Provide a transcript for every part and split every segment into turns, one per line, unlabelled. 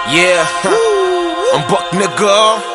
Yeah, I'm back nigga.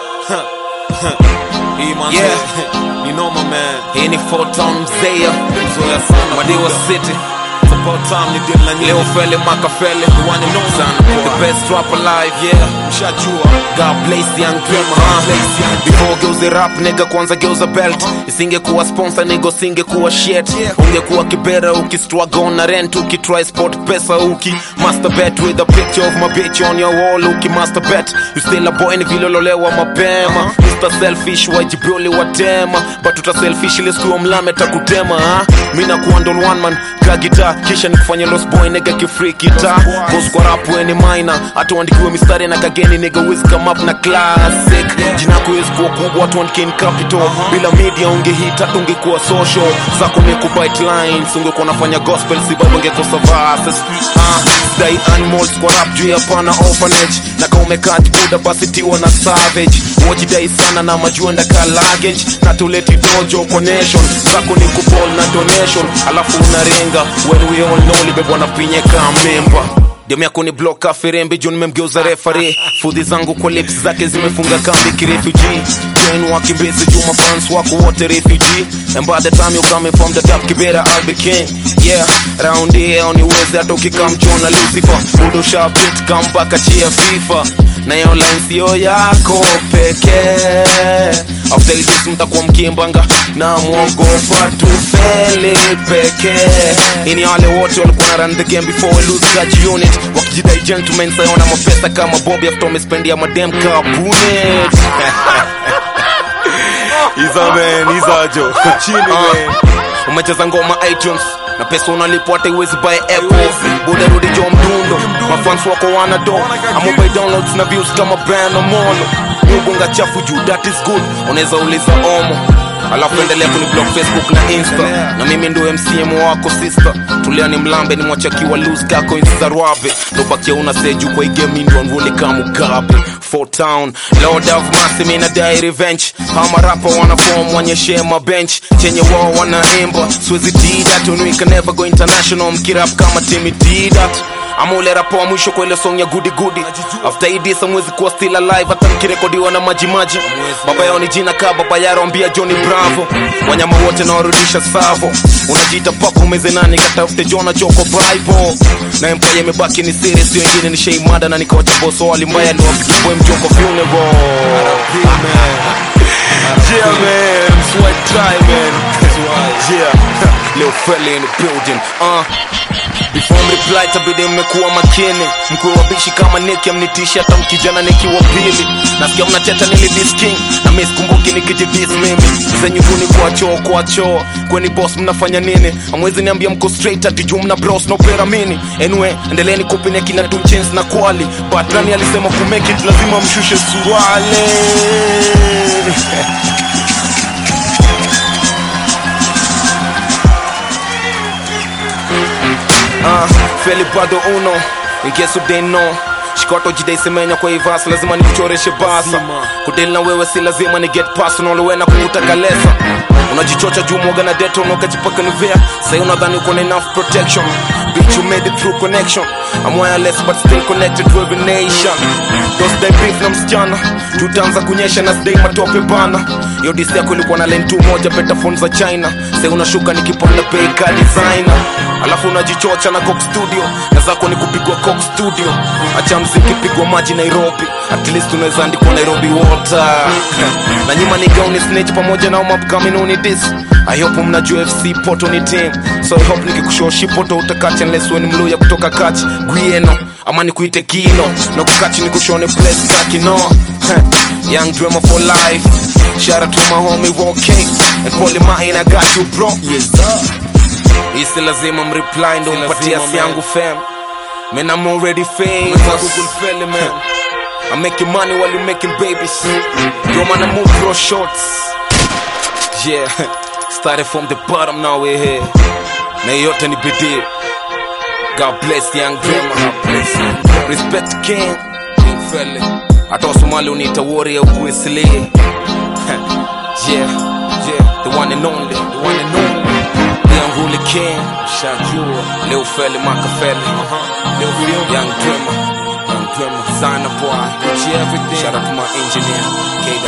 Hii man,
Yeah.
ni noma man.
Hii ni Four Town Mzea,
Mzoya sana.
Madiwa
buda.
City.
It's about time ni deal na nyinyi.
Leo Fele Makafele,
The one and only.
Sana,
Poa.
the best rap alive.
Yeah, mshajua.
God bless young dreamer,
God
huh?
bless young
Before geuze rap nigga, kwanza geuza belt. Isingekuwa sponsor nigga, singekuwa shit.
Yeah.
Ungekuwa kibera ukistruggle na rent, ukitry sport pesa uki master bet with a picture of my bitch on your wall, uki master bet. You still a boy ni vile ulolewa mapema. Mr selfish wajibuli watema, but uta selfish ile siku mlame takutema. ha? Mimi nakuwa ndol one man ka guitar, kisha nikufanya lost boy nigga kifree guitar. Cause kwa rap we ni minor, hata uandikiwe mistari na kageni nigga wiz come up na classic. Jina kuwezi kuwa kubwa, watu andike in capital. Bila media ungehit, hata ungekuwa social. Zako ni kubite lines, ungekuwa nafanya gospel, si baba ungekosa verses. Ah, dai animals kwa rap juu ya pana orphanage. Na kama umekaa buda basi tiwa na savage. Wajidai sana na majuenda ka luggage. Na tuleti dojo kwa nation. Zako ni kuball na donation. Alafu unarenga, when we all know libebwa na pinye kama member Demu yako ni bloka firembe juu nimemgeuza refare fudhi zangu kwa lips zake zimefunga kambi kirefugee Join wakimbizi juu mafans wako wote refugee And by the time you coming from the top kibera I'll be king Yeah, round here uniweze hata ukikam John Lucifer Budo shabit come back achia FIFA na hiyo line sio yako pekee After this mtakuwa mkimbanga na mwogopa tufeli pekee ini wale wote walikuwa na run the game before we lose that unit wakijidai gentlemen sayona mapesa kama Bobby after wamespendia madem kabunet
Iza man, iza jo. Chini man.
umecheza ngoma iTunes na pesa unalipwa hata iwezi buy Apple buda rudi jo mdundo mafans wako wana do ama buy downloads na views kama brand omolo nyubunga chafu juu that is good unaweza uliza omo alafu endelea kuni block facebook na insta na mimi ndo mcm wako sister tulia ni mlambe ni mwachakiwa lose kako insarwabe ndobakia una seju kwa igemi ndo nvuli kama mugabe Four town lord of mercy mina dai revenge ama rapa wana form wanyeshe ma bench chenye wao wanaimba siwezi dida tunu can never go international mkirap kama timi dida ama ule rapa wa mwisho kwa ile song ya goody goody after hii disa mwezi kuwa still alive hata mkirekodiwa na majimaji baba yao ni jina ka baba yaro ambia Johnny Bravo wanyama wote nawarudisha savo unajiita pako umeze nani katafute Jona Joko Bible na empire imebaki ni serious sio wengine ni shei mada na nikawacha boss wali mbaya ndio wapiga boy mjoko funeral yeah man sweat try man yeah leo fella in the building uh Before mreply tabidi mmekuwa makini mkuwe wabishi kama neki amnitishi hata mkijana nikiwa pili nasikia mnateta nilidis king na mi sikumbuki nikijidis mimi zenyuguni kwa choo kwa choo kweni boss mnafanya nini amwezi niambia mko straight ati juu mna bros no pera mini anyway endeleeni kupinia kina two chains na kwali but nani alisema ku make it lazima mshushe suruale uh, feli bado uno in case you didn't know shikoto jidai semenya kwa ivas lazima nikuchoreshe basa
Lazima.
kudeli na wewe si lazima ni get personal we na kuvuta kalesa unajichocha juu mwoga na deto unakajipaka nivea sai unadhani uko na enough protection bitch you made it through connection I'm wireless but still connected to every nation those day beef na msichana tutaanza kunyesha na sidai matope bana yo disi yako ilikuwa na len tu moja beta phone za china sai unashuka nikipanda bei ka designer alafu unajichocha na coke studio na zako ni kupigwa coke studio acha mziki pigwa maji nairobi at least unaweza andikwa nairobi water na nyima ni gauni snitch pamoja na umapkamini unidis i hope mnajua fc poto ni team so i hope nikikushoshi poto utakachi unless we ni mluya kutoka kachi gwieno ama nikuite kino na kukachi nikushone place kakino young dreamer for life shout out to my homie Rocky and Polly Mine I got you bro
Yes sir.
isi lazima mreply ndo
Si
mpatia
lazima,
si yangu fam man I'm already famous Google fella man I'm making money while you making babies yo man I move through shorts yeah started from the bottom now we're here na yote ni bidii God bless the young dreamer God bless you. respect the king king fella hata wasomali uniita warrior ukuisilie yeah yeah the one and only the one and only the unruly king shajua leo feli makafeli leo young dreamer young dreamer
Designer boy, Gucci everything. Shout out to my engineer, K